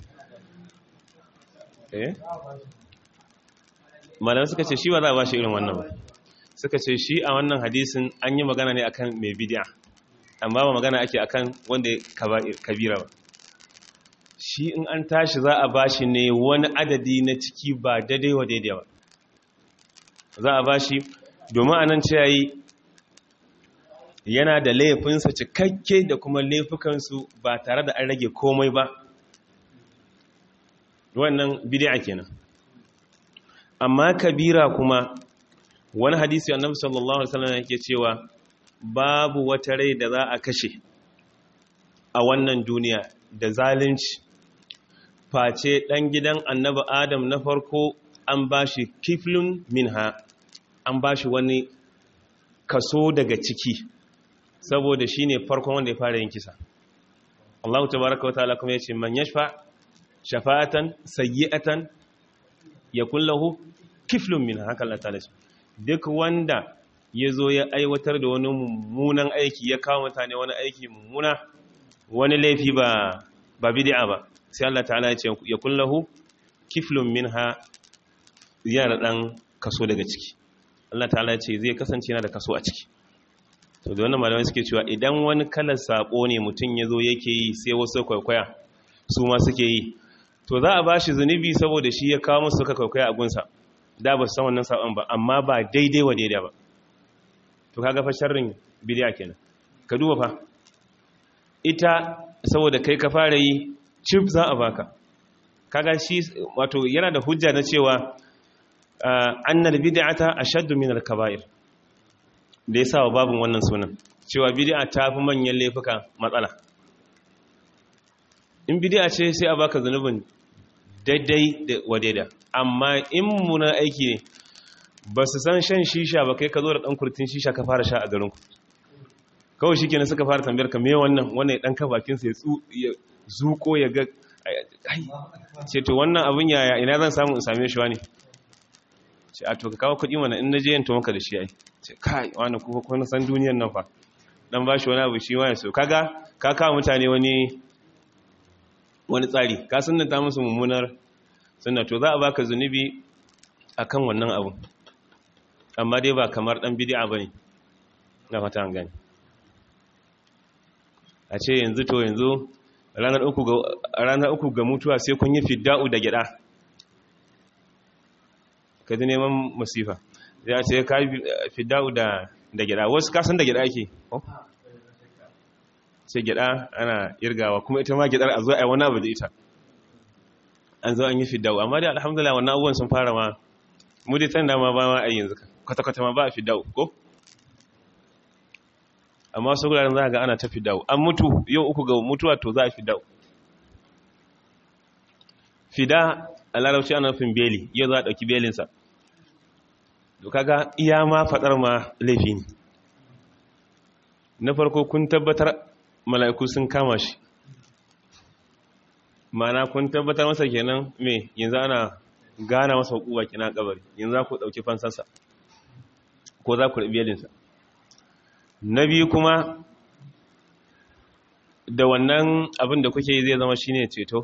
eh malamai suka ce shi ba za a ba shi irin wannan ba suka ce shi a wannan hadisin an yi magana ne akan mai bidiya amma ba magana ake akan wanda kabira ba shi in an tashi za a ba shi ne wani adadi na ciki ba daidai wa daidai ba za a ba shi domin a nan ciyayi yana da laifinsa cikakke da kuma laifukansu ba tare da an rage komai ba wannan bidiya kenan amma kabira kuma wani hadisi annabi sallallahu alaihi wasallam yake cewa babu wata rai da za a kashe a wannan duniya da zalunci face dan gidan annabi adam na farko an bashi kiflun minha an bashi wani kaso daga ciki saboda shine farkon wanda ya fara yin kisa Allah tabaaraka wa ta'ala kuma yace man yashfa shafa'atan sayyi'atan yakul lahu kiflun minha haka Allah ta'ala duk wanda ya zo ya aiwatar da wani mummunan aiki ya kawo mutane wani aiki mummuna wani laifi ba ba bid'a ba sai Allah ta'ala ya ce ya kullahu kiflun minha yana dan kaso daga ciki Allah ta'ala ya ce zai kasance yana da kaso a ciki to da wannan malamai suke cewa idan wani kalar sako ne mutum ya zo yake yi sai wasu kwaikwaya su ma suke yi to za a bashi zunubi saboda shi ya kawo musu suka kwaikwaya a gunsa da ba su san wannan sabon ba amma ba daidai wa daidai ba to kaga fa sharrin bidiya kenan ka duba fa ita saboda kai ka fara yi chip za a baka kaga shi wato yana da hujja na cewa annal bid'ata ashaddu min al-kaba'ir da yasa wa babun wannan sunan cewa bid'a ta fi manyan laifuka matsala in bid'a ce sai a baka zanubin daidai da wadaida amma in muna aiki ne ba su san shan shisha ba kai ka zo da ɗan kurtin shisha ka fara sha a garinku kawai shi kenan suka fara tambayar ka me wannan wannan ya ɗan ka bakinsa ya zuko ya ga ce to wannan abin yaya ina zan samu in same shi wani ce a to ka kawo kuɗi mana in na je yanto maka da shi ai ce kai wani kuka kuna san duniyar nan fa dan ba shi wani abu shi wani so kaga ka kawo mutane wani wani tsari ka sunnata musu mummunar sunna to za a baka zunubi akan wannan abu amma dai ba kamar dan bid'a bane na fata an gani a ce yanzu to yanzu ranar uku ga ranar uku ga mutuwa sai kun yi fidda'u da gida ka ji neman masifa zai a ce ka yi fidda'u da da gida wasu kasan da gida ake sai gida ana irgawa kuma ita ma gidar a zo a wani abu da ita an zo an yi fidda'u amma dai alhamdulillah wannan abubuwan sun fara ma mu dai tanda ma ba ma a yanzu kwata-kwata ma ba a fidda'u ko amma su guraren za a ga ana ta fidda'u an mutu yau uku ga mutuwa to za a fidda'u fida a larabci ana nufin beli yau za a ɗauki belinsa to kaga iya ma fadar ma laifi ne na farko kun tabbatar mala'iku sun kama shi mana kun tabbatar masa kenan me yanzu ana gana masa hukuba kina kabari yanzu za ku dauki fansarsa ko za ku rabi yalinsa na biyu kuma da wannan abin da kuke yi zai zama shine ceto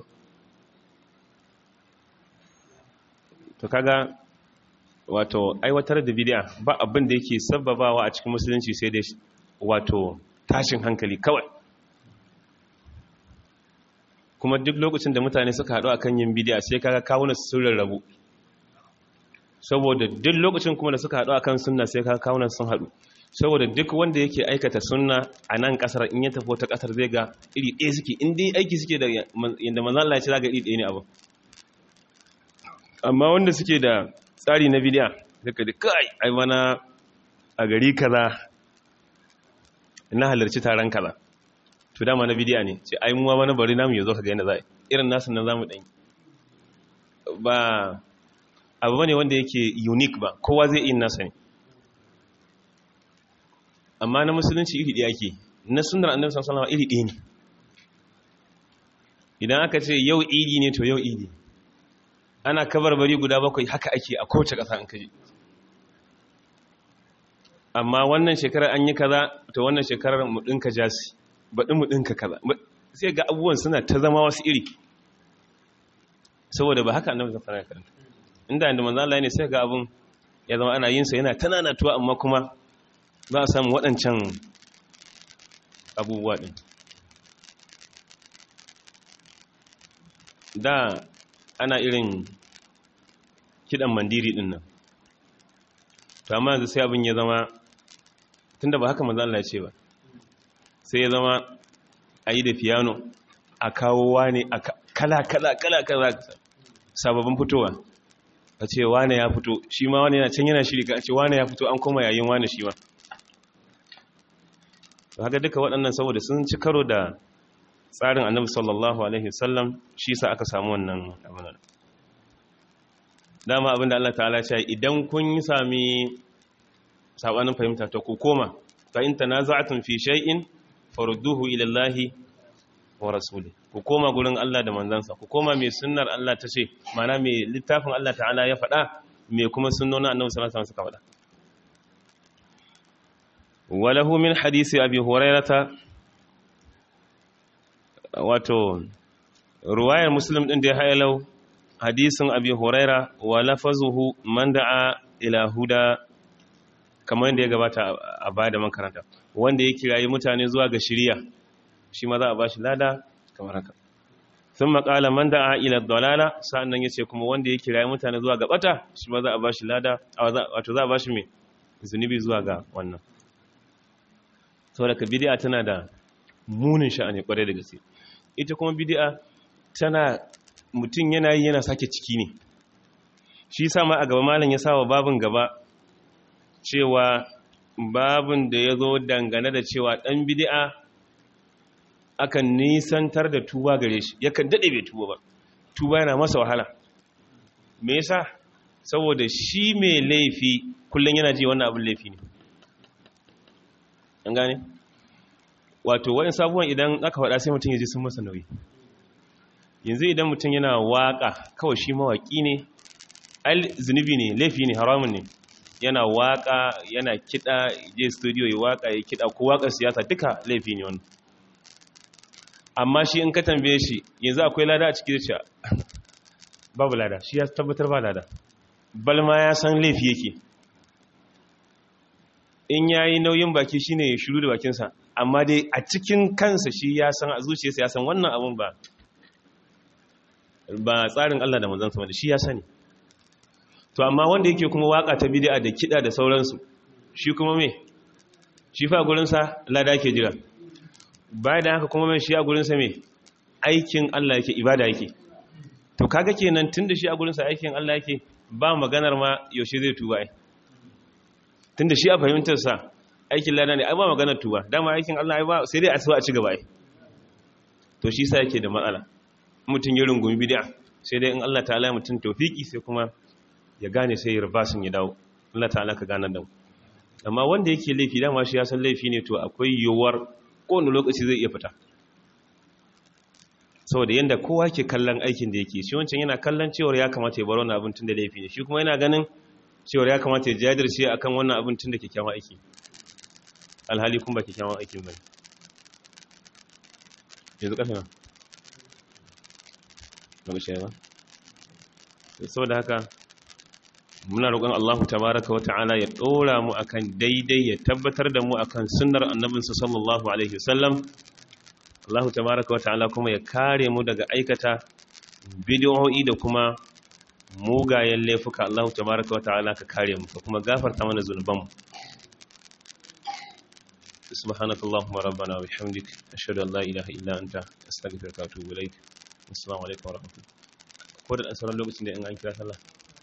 to kaga wato aiwatar da bidiya ba abin da yake sababawa a cikin musulunci sai dai wato tashin hankali kawai kuma duk lokacin da mutane suka haɗu akan yin bidiya sai kaga kawuna sun rarrabu saboda duk lokacin kuma da suka haɗu akan sunna sai kaga kawunan sun haɗu saboda duk wanda yake aikata sunna a nan kasar in ya tafi wata kasar zai ga iri ɗaya suke in dai aiki suke da yadda manzan Allah ya ce za ga iri ɗaya ne abu amma wanda suke da tsari na bidiya daga da kai ai mana a gari kaza na halarci taron kaza to dama na bidiya ne ce ai muwa mana bari namu yazo ka ga yadda za irin nasu nan zamu dan ba abu bane wanda yake unique ba kowa zai yi nasa ne amma na musulunci iri ɗaya ke na sunar annabi sallallahu alaihi iri ɗaya ne idan aka ce yau idi ne to yau idi ana kabarbari guda bakwai haka ake a kowace ƙasa an kaji amma wannan shekarar an yi kaza to wannan shekarar mu ɗinka jasi baɗi mu ɗinka kaza sai ga abubuwan suna ta zama wasu iri saboda ba haka annabi sallallahu alaihi karanta inda inda manzo Allah ne sai ga abun ya zama ana yin sa yana tananatuwa amma kuma za a samu waɗancan abubuwa ɗin da ana irin kiɗan mandiri ɗin nan to amma yanzu sai abin ya zama tun da ba haka maza Allah ce ba sai ya zama a yi da fiyano a kawo wane a kala kala kala kala sababbin fitowa a ce wane ya fito shi ma wane yana can yana shiri ka ce wane ya fito an koma yayin wane shi ma haka duka waɗannan saboda sun ci karo da tsarin annabi sallallahu alaihi wasallam shi sa aka samu wannan abin dama abinda Allah ta'ala ce idan kun yi sami sabanin fahimta ta ku koma fa in tanaza'tum fi shay'in farudduhu ila Allah wa rasuli ku koma gurin Allah da manzansa ku koma mai sunnar Allah ta ce mana mai littafin Allah ta'ala ya faɗa mai kuma sunnonin annabi sallallahu alaihi wasallam suka faɗa وله من حديث أبي هريرة wato ruwayar muslim din da ya hayalau hadisin abi huraira wa lafazuhu man da'a ila huda kamar yadda ya gabata a bada makaranta wanda ya kirayi mutane zuwa ga shiriya shi ma za a bashi lada kamar haka sun makala man da'a ila dalala sa'annan yace kuma wanda ya kirayi mutane zuwa ga bata shi ma za a bashi lada wato za a bashi mai zunubi zuwa ga wannan saboda ka bid'a tana da munin sha'ani kwarai da gaske ita kuma bid'a tana mutum yana yi yana sake ciki ne shi sama a gaba malam ya sawa babin gaba cewa babin da ya zo dangane da cewa ɗan bid'a akan nisantar da tuba gare shi yakan daɗe bai tuba ba tuba yana masa wahala me yasa saboda shi mai laifi kullum yana ji wannan abin laifi ne an gane wato wani sabuwan idan aka faɗa sai mutum ya ji sun masa nauyi yanzu idan mutum yana waƙa kawai shi mawaƙi ne al zunubi ne laifi ne haramun ne yana waƙa yana kiɗa je studio ya waƙa ya kiɗa ko waƙar siyasa duka laifi ne wannan amma shi in ka tambaye shi yanzu akwai lada a ciki da cewa babu lada shi ya tabbatar ba lada balma ya san laifi yake in ya yi nauyin baki shi ne ya shiru da bakinsa amma dai a cikin kansa shi ya san a zuciyarsa ya san wannan abin ba ba tsarin Allah da manzansa wanda shi ya sani to amma wanda yake kuma waka ta bid'a da kida da sauransu shi kuma me shi fa gurinsa lada ke jira bayan da haka kuma mai shi a gurinsa me aikin Allah yake ibada yake to kaga kenan tunda shi a gurinsa aikin Allah yake ba maganar ma yaushe zai tuba ai tunda shi a fahimtar sa aikin lada ne ai ba maganar tuba dama aikin Allah ai ba sai dai a tsawa a ci gaba ai to shi sa yake da matsala mutum ya rungumi bid'a sai dai in Allah ta'ala mutum tawfiki sai kuma ya gane sai ya rubasin ya dawo Allah ta'ala ka ganar da mu amma wanda yake laifi dama shi ya san laifi ne to akwai yiwuwar kowane lokaci zai iya fita saboda yadda kowa ke kallon aikin da yake shi wancan yana kallon cewar ya kamata ya bar wannan abin tun da laifi ne shi kuma yana ganin cewar ya kamata ya jajirce akan wannan abin tun da kyakkyawan aiki alhali kuma ba kyakkyawan aikin bane yanzu ƙasa na ba shi ba saboda haka muna roƙon Allah tabaraka wa ta'ala ya ɗora mu akan daidai ya tabbatar da mu akan sunnar annabinsa sallallahu alaihi wasallam Allah tabaraka wa ta'ala kuma ya kare mu daga aikata bid'o'i da kuma mugayen laifuka Allah tabaraka wa ta'ala ka kare mu ka kuma gafarta mana zunubanmu سبحانك اللهم ربنا وبحمدك أشهد أن لا إله إلا أنت أستغفرك وأتوب إليك السلام عليكم ورحمة الله ko da asarar lokacin da in an kira sallah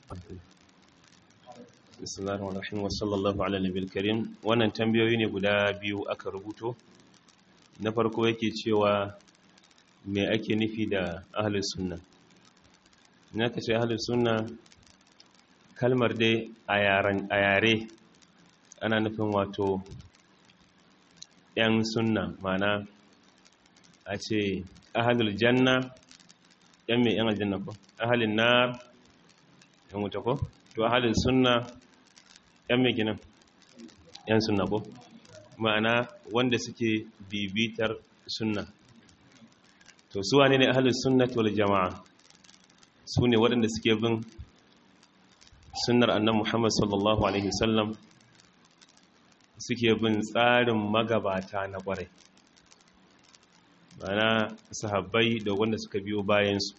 bismillahir rahmanir rahim wa sallallahu ala nabiyil karim wannan tambayoyi ne guda biyu aka rubuto na farko yake cewa me ake nufi da ahlus sunna ina kace ahlus sunna kalmar dai a yaran a yare ana nufin wato yan sunna mana a ce ahlul janna yan mai yan aljanna ko ahalin nar yan wuta ko to ahalin sunna yan mai ginin yan sunna ko ma'ana wanda suke bibitar sunna to su wane ne ahalin sunna wal jama'a su ne waɗanda suke bin sunnar annan muhammad sallallahu alaihi wasallam suke bin tsarin magabata na ƙwarai ma'ana sahabbai da wanda suka biyo bayansu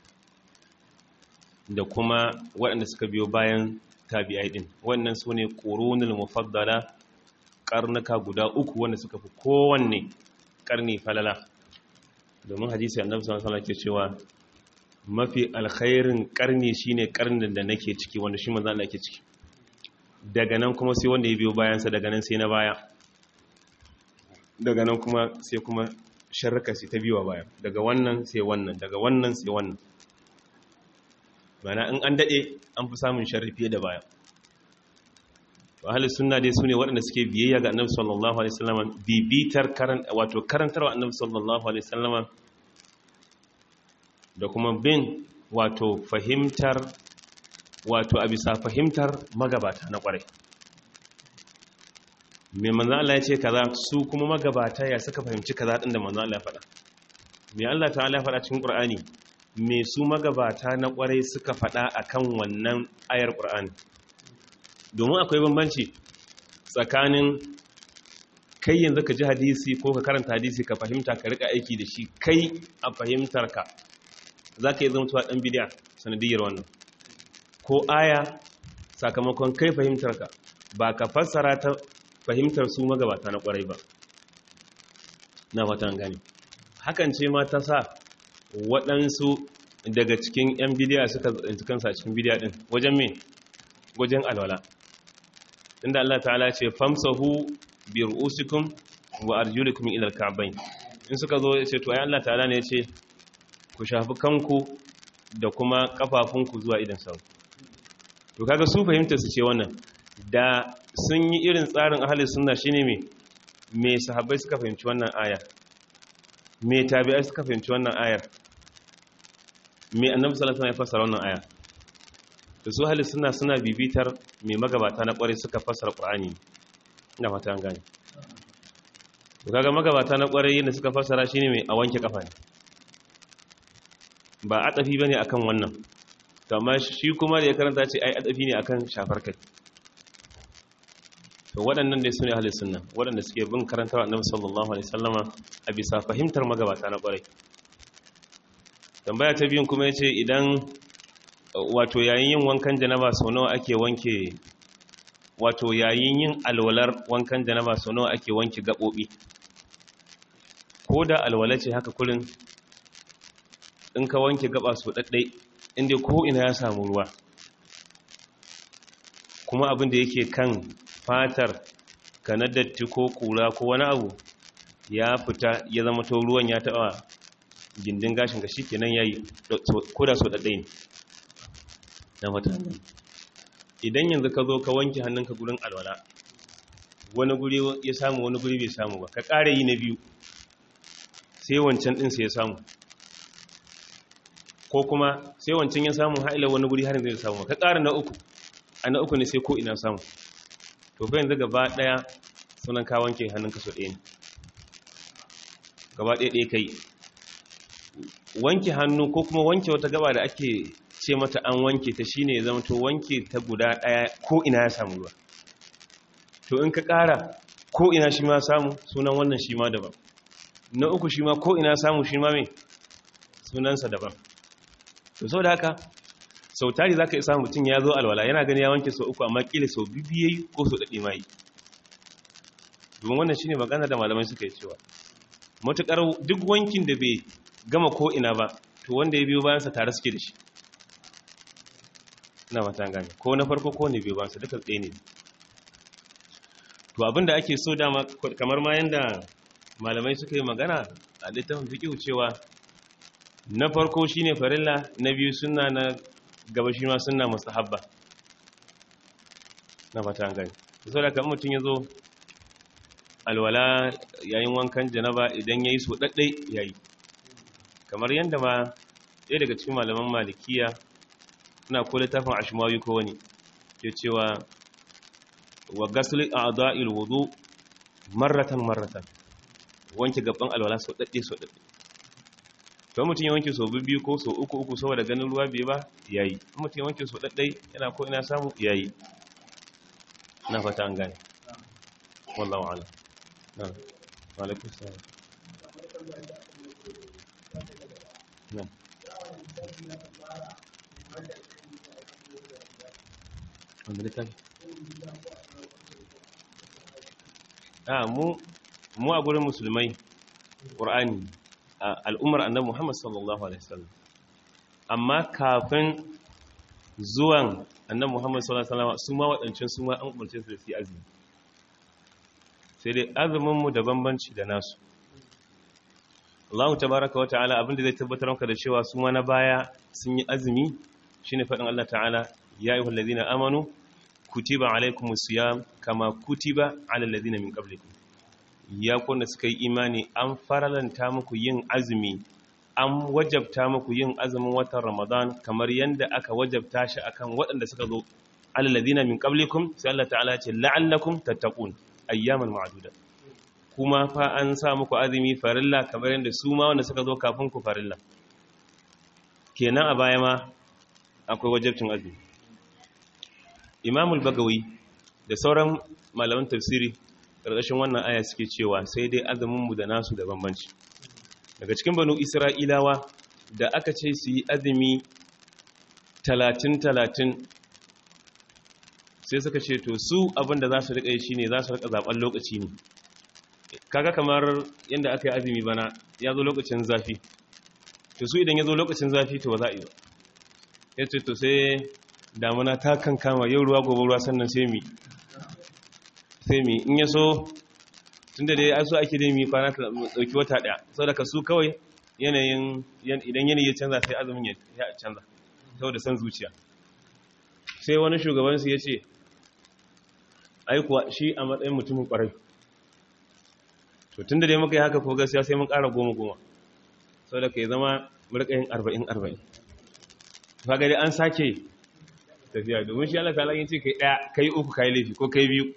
da kuma waɗanda suka biyo bayan tabi'ai ɗin wannan su ne ƙorunul mufaddala ƙarnuka guda uku wanda suka fi kowanne ƙarni falala domin hadisi annabi sallallahu alaihi ke cewa mafi alkhairin ƙarni shine ƙarnin da nake ciki wanda shi manzo Allah yake ciki daga nan kuma sai wanda ya biyo bayansa daga nan sai na baya daga nan kuma sai kuma sharraka sai ta biyo baya daga wannan sai wannan daga wannan sai wannan mana in an daɗe an fi samun sharri fiye da baya to ahli sunna dai sune waɗanda suke biyayya ga annabi sallallahu alaihi wasallam bibitar karan wato karantarwa annabi sallallahu alaihi wasallam da kuma bin wato fahimtar wato a bisa fahimtar magabata na ƙwarai mai manzan Allah ya ce kaza su kuma magabata ya suka fahimci kaza ɗin da manzan Allah ya faɗa mai Allah ta'ala ya faɗa cikin ƙur'ani me su magabata na kwarai suka faɗa akan wannan ayar ƙur'ani domin akwai bambanci tsakanin kai yanzu ka ji hadisi ko ka karanta hadisi ka fahimta ka rika aiki da shi kai a fahimtarka za ka yi zamtuwa ɗan bidiya sanadiyar wannan ko aya sakamakon kai fahimtarka ba ka fassara ta fahimtar su magabata na kwarai ba na fatan gani hakan ce ma ta sa waɗansu daga cikin 'yan bidiya suka tsinci kansa cikin bidiya ɗin wajen me wajen alwala inda Allah ta'ala ce famsahu bi ru'usikum wa arjulikum ila al-ka'bayn in suka zo ya ce to ai Allah ta'ala ne ya ce ku shafi kanku da kuma kafafunku zuwa idan sau to kaga su fahimta su ce wannan da sun yi irin tsarin ahli sunna shine me me sahabbai suka fahimci wannan aya me tabi'ai suka fahimci wannan ayar me annabi sallallahu alaihi wasallam ya fassara wannan aya to su ahli sunna suna bibitar me magabata na kware suka fassara qur'ani ina fata an gane to kaga magabata na kware yadda suka fassara shine me a wanke kafa ne ba atafi bane akan wannan to amma shi kuma da ya karanta ce ai atafi ne akan shafar kai to waɗannan dai sune ahlus sunna waɗanda suke bin karantar annabi sallallahu alaihi wasallama a bisa fahimtar magabata na ƙwarai tambaya ta biyun kuma yace idan wato yayin yin wankan janaba sau nawa ake wanke wato yayin yin alwalar wankan janaba sau nawa ake wanke gabobi ko da alwala ce haka kurin in ka wanke gaba su daddai inda ko ina ya samu ruwa kuma abin da yake kan fatar ka na datti ko kura ko wani abu ya fita ya zama to ruwan ya taba gindin gashin ka shikenan yayi ko da so daddai ne na mata idan yanzu ka zo ka wanke hannunka gurin alwala wani guri ya samu wani guri bai samu ba ka ƙara yi na biyu sai wancan ɗin sai ya samu ko kuma sai wancan ya samu haila wani guri har yanzu ya samu ka ƙara na uku a na uku ne sai ko ina samu to fa yanzu gaba ɗaya sunan ka wanke hannunka so ɗaya ne gaba ɗaya ɗaya kai wanke hannu ko kuma wanke wata gaba da ake ce mata an wanke ta shine ya zama to wanke ta guda ɗaya ko ina ya samu ruwa to in ka ƙara ko ina shi ma samu sunan wannan shi ma daban na uku shi ma ko ina samu shi ma mai sunansa daban to sau da haka sau tari za ka isa mutum ya zo alwala yana gani ya wanke sau uku amma ƙila sau bibiyayi ko sau daɗi ma yi domin wannan shi ne magana da malamai suka yi cewa matuƙar duk wankin da bai gama ko ina ba to wanda ya biyo bayansa tare suke da shi na mata gane ko na farko ko ne biyo bayansa duka tsaye ne to abinda ake so dama kamar ma yanda malamai suka yi magana a littafin fiqh cewa na farko shine farilla na biyu sunna na gaba shi ma sunna mustahabba na fata gani saboda kan mutun yazo alwala yayin wankan janaba idan yayi so daddai yayi kamar yanda ma ɗaya daga cikin malaman malikiya suna ko littafin ashmawi ko wani ke cewa wa gasli a'dha'il wudu marratan marratan wanke gaban alwala so dadde so dadde to mutum ya wanke so biyu ko so uku uku saboda ganin ruwa bai ba yayi mutum ya wanke so dadde yana ko ina samu yayi na fata an gane wallahu a'lam na alaikum salam na wanda littafi a mu mu a gurin musulmai ƙur'ani a al'ummar annabi Muhammad sallallahu alaihi wasallam amma kafin zuwan annabi Muhammad sallallahu alaihi wasallam su ma waɗancan su ma an umarce su da su azumi sai dai azumin mu da bambanci da nasu Allah tabaraka wa ta'ala abinda zai tabbatar maka da cewa su ma na baya sun yi azumi shine faɗin Allah ta'ala ya ayyuhal ladina amanu kutiba alaikumus siyam kama kutiba alal ladina min qablikum ya kunna suka yi imani an faralanta muku yin azumi an wajabta muku yin azumin watan ramadan kamar yadda aka wajabta shi akan waɗanda suka zo alal ladina min qablikum sai Allah ta'ala ce la'allakum tattaqun ayyaman ma'duda kuma fa an sa muku azumi farilla kamar yadda su ma wanda suka zo kafin ku farilla kenan a baya ma akwai wajabcin azumi imamul bagawi da sauran malaman tafsiri ƙarƙashin wannan aya suke cewa sai dai azuminmu da nasu da bambanci daga cikin banu isra'ilawa da aka ce su yi azumi talatin-talatin sai suka ce to su abinda za su riƙa yi shi ne za su riƙa zaɓen lokaci ne kaga kamar yadda aka yi azumi bana ya zo lokacin zafi to su idan ya zo lokacin zafi to ba za a yi ba ya ce to sai damuna ta kan kama yau ruwa gobe ruwa sannan sai mi sai mi in ya so tun da dai ai so ake dai mi kwana ta dauki wata daya saboda ka su kawai yanayin idan yanayi ya canza sai azumin ya canza saboda san zuciya sai wani shugaban su yace ai kuwa shi a matsayin mutumin kwarai to tun da dai muka yi haka ko gaskiya sai mun ƙara goma goma saboda ka yi zama murƙa yin arba'in arba'in kaga dai an sake tafiya domin shi Allah ta'ala yin ce kai daya kai uku kai laifi ko kai biyu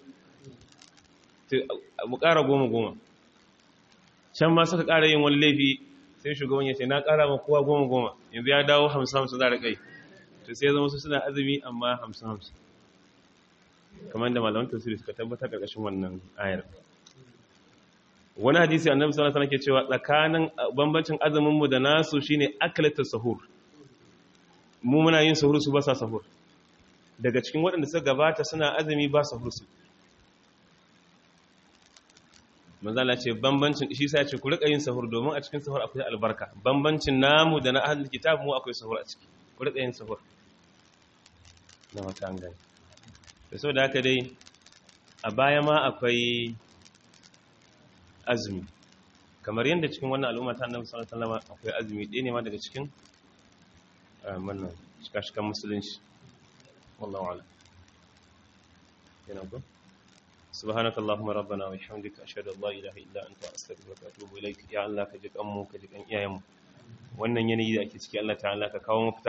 mu ƙara goma goma can ma suka ƙara yin wani laifi sai shugaban ya ce na ƙara ma kowa goma goma yanzu ya dawo hamsin hamsin za da kai to sai zama su suna azumi amma hamsin hamsin kamar da malaman tafsiri suka tabbatar ƙarƙashin wannan ayar wani hadisi annabi sallallahu alaihi wasallam ke cewa tsakanin bambancin azumin mu da nasu shine aklatu sahur mu muna yin sahur su ba sa sahur daga cikin waɗanda suka gabata suna azumi ba sahur su manzala ce bambancin shi sai ce ku rika yin sahur domin a cikin sahur akwai albarka bambancin namu da na ahlul kitab mu akwai sahur a ciki ku rika yin sahur na wata an gani da sau da haka dai a baya ma akwai azumi kamar yadda cikin wannan al'umma ta annabi sallallahu alaihi wasallam akwai azumi ɗaya ne ma daga cikin wannan shikashikan musulunci wallahu a'lam kenan ko subhanakallahumma rabbana wa bihamdika ashhadu an la ilaha illa anta astaghfiruka wa atubu ilaik ya Allah ka ji kanmu ka ji kan iyayenmu wannan yanayi da ake ciki Allah ta'ala ka kawo mafita